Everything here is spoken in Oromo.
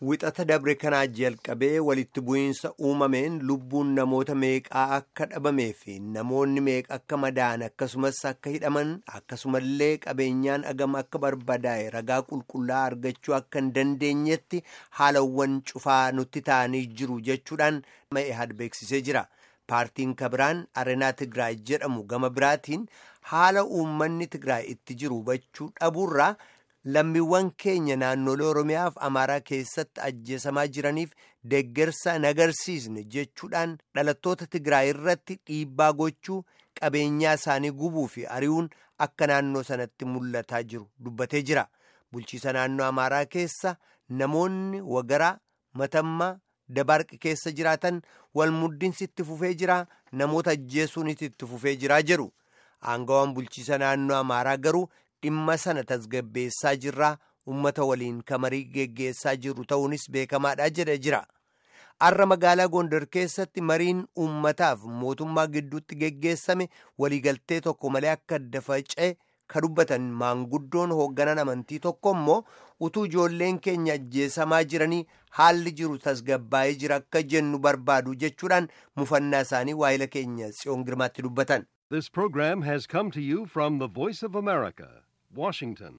Wixata dabre kanaa jalqabee walitti bu'iinsa uumameen lubbuun namoota meeqaa akka dhabamee fi namoonni meeqa akka madaa'an akkasumas akka hidhaman akkasumallee qabeenyaan agama akka barbadaa'e ragaa qulqullaa'aa argachuu akka hin dandeenyetti haalawwan cufaa nutti ta'anii jiru jechuudhaan ma'eehad beeksisee jira. Paartiin kabiraan Areenaa Tigraay jedhamu gama biraatiin haala uummanni Tigraay itti jiru hubachuu dhabuurraa. lammiiwwan keenya naannolee oromiyaaf amaaraa keessatti ajjeesamaa jiraniif deeggarsa hin agarsiisne jechuudhaan dhalattoota tigraay irratti dhiibbaa gochuu qabeenyaa isaanii gubuu fi ari'uun akka naannoo sanatti mul'ataa jiru dubbatee jira bulchiisa naannoo amaaraa keessa namoonni wagaraa matammaa dabarqi keessa jiraatan wal muddinsi itti fufee jira namoota ajjeesuunis itti fufee jiraa jedhu aangawaan bulchiisa naannoo amaaraa garuu. dhimma sana tasgabbeessaa jirraa ummata waliin kamarii geggeessaa jiru ta'uunis beekamaadha jedhe jira arra magaalaa gondar keessatti mariin ummataaf mootummaa gidduutti geggeessame waliigaltee tokko malee akka adda faca'e ka dubbatan maanguddoon hoogganan amantii tokko immoo utuu ijoolleen keenya ajjeesamaa jiranii haalli jiru tasgabbaa'ee jira akka jennu barbaadu jechuudhaan mufannaa isaanii waa'ila keenya tsiyoon girmaatti dubbatan. This program has come to you from the Voice of America, Washington.